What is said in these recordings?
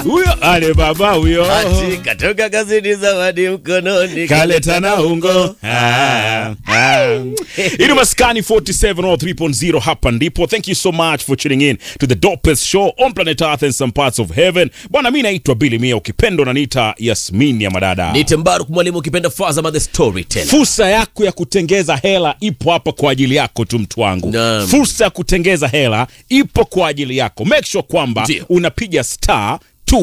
huyo ale baba huyo Ati katoka kazini zawadi mkononi kaleta na ungo Ah, ah. Ili maskani 47 or 3.0 hapa ndipo thank you so much for tuning in to the dopest show on planet earth and some parts of heaven bwana mi naitwa Billy Mia ukipendo naniita Yasmin ya madada Nite Mbaruk mwalimu ukipenda Fazama the storyteller. fursa yako ya kutengeza hela ipo hapa kwa ajili yako tu mtu wangu Naam. fursa ya kutengeza hela ipo kwa ajili yako make sure kwamba Ndio. unapiga star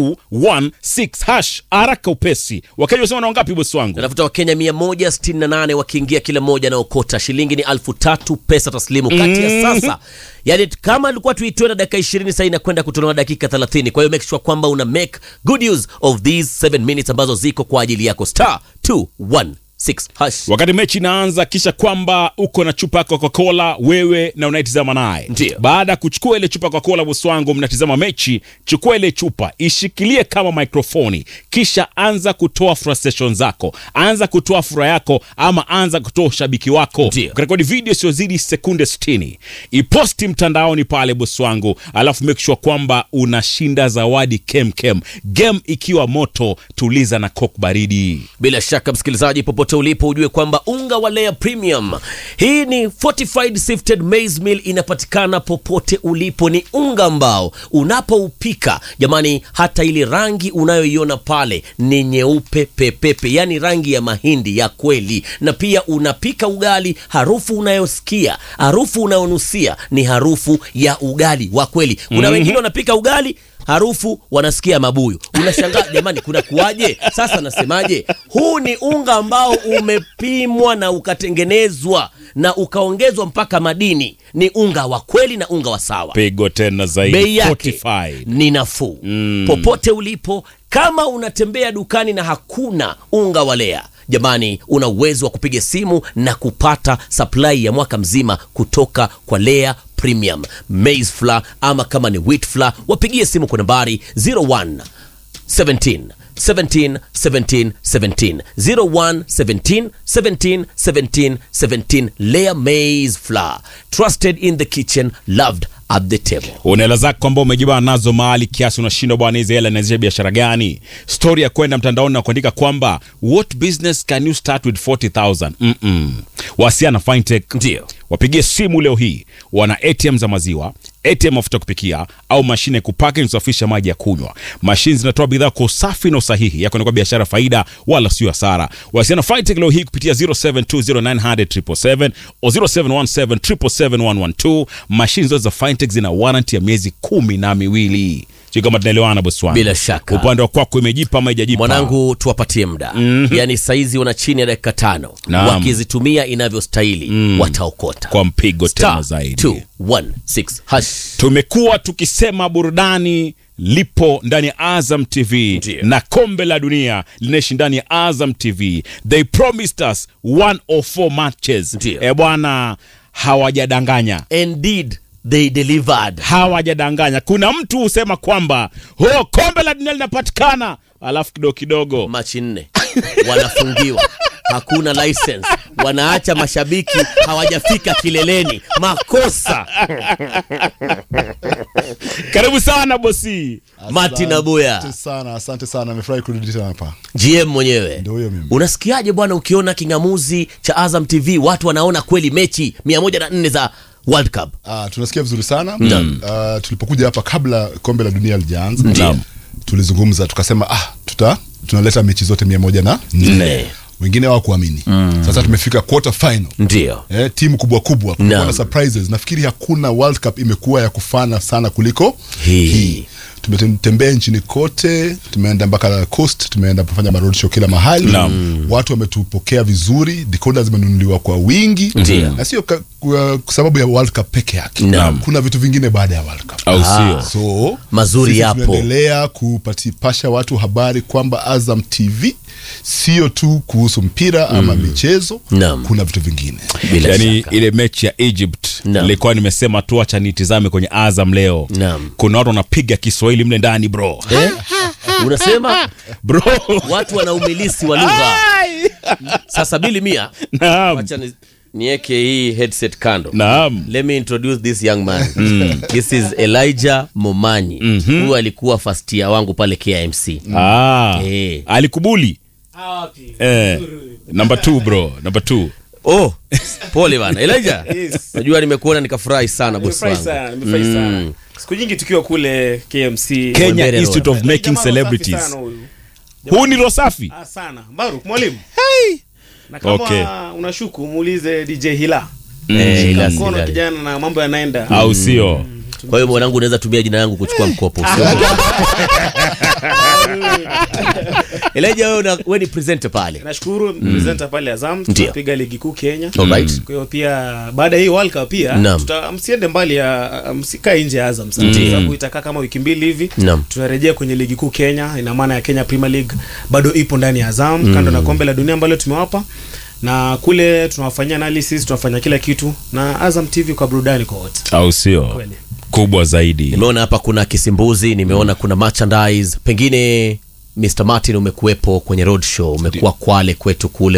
216 hash haraka upesi wakenya wasema na wangapi bosi wangu Natafuta Wakenya 168 wakiingia kila mmoja na okota shilingi ni alfu tatu pesa taslimu kati ya sasa. Yani kama alikuwa tuitoe na dakika 20 sasa inakwenda kutolewa dakika 30. Kwa hiyo make sure kwamba una make good use of these 7 minutes ambazo ziko kwa ajili yako star 216 hash. wakati mechi inaanza kisha kwamba uko na chupa ya coca-cola wewe na unaitizama naye Ndio. baada ya kuchukua ile chupa ya coca-cola bosi wangu mnatizama mechi chukua ile chupa ishikilie kama mikrofoni kisha anza kutoa frustration zako anza kutoa furaha yako ama anza kutoa ushabiki wako Ndio. ukarekodi video isiyozidi sekunde 60 iposti mtandaoni pale bosi wangu alafu make sure kwamba unashinda zawadi kemkem game ikiwa moto tuliza na coke baridi Bila shaka msikilizaji, popote ulipo, ujue kwamba unga wa Lea Premium, hii ni fortified sifted maize meal, inapatikana popote ulipo. Ni unga ambao unapoupika, jamani, hata ile rangi unayoiona pale ni nyeupe pepepe, yani rangi ya mahindi ya kweli. Na pia unapika ugali, harufu unayosikia, harufu unayonusia ni harufu ya ugali wa kweli. Kuna wengine wanapika ugali harufu wanasikia mabuyu. Unashangaa jamani, kuna kuwaje? Sasa nasemaje? Huu ni unga ambao umepimwa na ukatengenezwa na ukaongezwa mpaka madini. Ni unga wa kweli na unga wa sawa. pigo tena zaidi Bei yake Fortified. ni nafuu popote ulipo. Kama unatembea dukani na hakuna unga wa Lea, jamani, una uwezo wa kupiga simu na kupata supply ya mwaka mzima kutoka kwa Lea Premium Maize Flour, ama kama ni wheat flour, wapigie simu kwa nambari 01 17 17 17 17 01 17 17 17 17 Lea Maize Flour, trusted in the kitchen, loved at the table. una hela zako ambao umejibana nazo mahali kiasi unashindwa bwana hizi hela inaanzisha biashara gani stori ya kwenda mtandaoni na kuandika kwamba what business can you start with 40000 Mm-mm. wasiana fintech Ndio. wapigie simu leo hii wana atm za maziwa atm mafuta ya kupikia au mashine ya kupaka na kusafisha maji ya kunywa mashine zinatoa bidhaa kwa usafi na usahihi yako ni kwa biashara faida wala sio hasara wasiana fintech leo hii kupitia 0720900777 o 0717771112 mashine zote za fintech zina warranty ya miezi kumi na miwili sio kama tunaelewana bosi wangu Bila shaka. upande wa kwako imejipa ama ijajipa mwanangu tuwapatie muda yaani saizi wana chini ya dakika tano Naam. wakizitumia inavyostahili wataokota kwa mpigo tena Star zaidi 216 hash tumekuwa tukisema burudani lipo ndani ya Azam TV Ndiyo. na kombe la dunia linaishi ndani ya Azam TV. They promised us 104 matches. Ndiyo. E bwana, hawajadanganya indeed they delivered hawajadanganya. Kuna mtu husema kwamba oh, kombe la dunia linapatikana, alafu kidogo kidogo machi nne wanafungiwa hakuna license wanaacha mashabiki hawajafika kileleni makosa karibu sana bosi. Mati na Buya. Asante sana, asante sana, nimefurahi kurudi tena hapa. gm mwenyewe Ndio huyo mimi. unasikiaje bwana ukiona kingamuzi cha azam tv watu wanaona kweli mechi 104 za world cup Ah, tunasikia vizuri sana Ah, tulipokuja hapa kabla kombe la dunia lijaanza Ndiyo. tulizungumza tukasema ah, tuta tunaleta mechi zote mia moja na Nne. nne wengine hawakuamini sasa tumefika quarter final ndio Eh, timu kubwa kubwa kulikuwa Naam. na surprises nafikiri hakuna world cup imekuwa ya kufana sana kuliko Hii. tumetembea nchini kote tumeenda mpaka coast tumeenda kufanya maroadshow kila mahali Naam. watu wametupokea vizuri decoder zimenunuliwa kwa wingi Ndiyo. na sio ka- kwa kwa sababu ya world cup peke yake Naam. kuna vitu vingine baada ya world cup Au sio? so Mazuri sisi yapo. tunaendelea kupatipasha watu habari kwamba azam tv sio tu kuhusu mpira ama michezo Naam. kuna vitu vingine bila yani shaka ile mechi ya Egypt Naam. nilikuwa nimesema tu acha nitizame kwenye Azam leo. Naam. Kuna watu wanapiga Kiswahili mle ndani bro. eh? unasema Bro. watu wana umilisi wa lugha sasa bili mia Naam. wacha ni nieke hii headset kando Naam. let me introduce this young man this is elijah momanyi huyu alikuwa first year wangu pale kmc Ah. Eh. Alikubuli. Eh. Number two bro, number two. oh pole bana elijah Yes. najua nimekuona nikafurahi sana bosi Nimefurahi wangu sana, nimefurahi sana. Siku nyingi tukiwa kule KMC. Kenya Wembere Institute of Jamaa Making safi Celebrities. sana huyu. Huu ni Rosafi. Ah, sana. Baruk mwalimu. Na kama Okay. unashuku muulize DJ Hila. Eh, Shika ila mkono silali. kijana na mambo yanaenda. Au sio? kwa hiyo mwanangu unaweza tumia jina yangu kuchukua mkopo Sio? elijah wewe una- wewe ni presenter pale Nashukuru presenter pale Azam Ndio. tunapiga ligi kuu Kenya. Alright. Kwa hiyo pia baada ya hii World Cup pia Naam. tuta, msiende mbali ya msikae nje ya Azam sana. Ndio. Kwa sababu itakaa kama wiki mbili hivi. Naam. Tunarejea kwenye ligi kuu Kenya, ina maana ya Kenya Premier League bado ipo ndani ya Azam kando na kombe la dunia ambalo tumewapa na kule tunawafanyia analysis, tunafanya kila kitu na Azam TV kwa burudani kwa wote. Au sio? Kweli. Kubwa zaidi. nimeona hapa kuna kisimbuzi nimeona kuna merchandise pengine Mr Martin umekuwepo kwenye road show umekuwa Kwale kwetu kule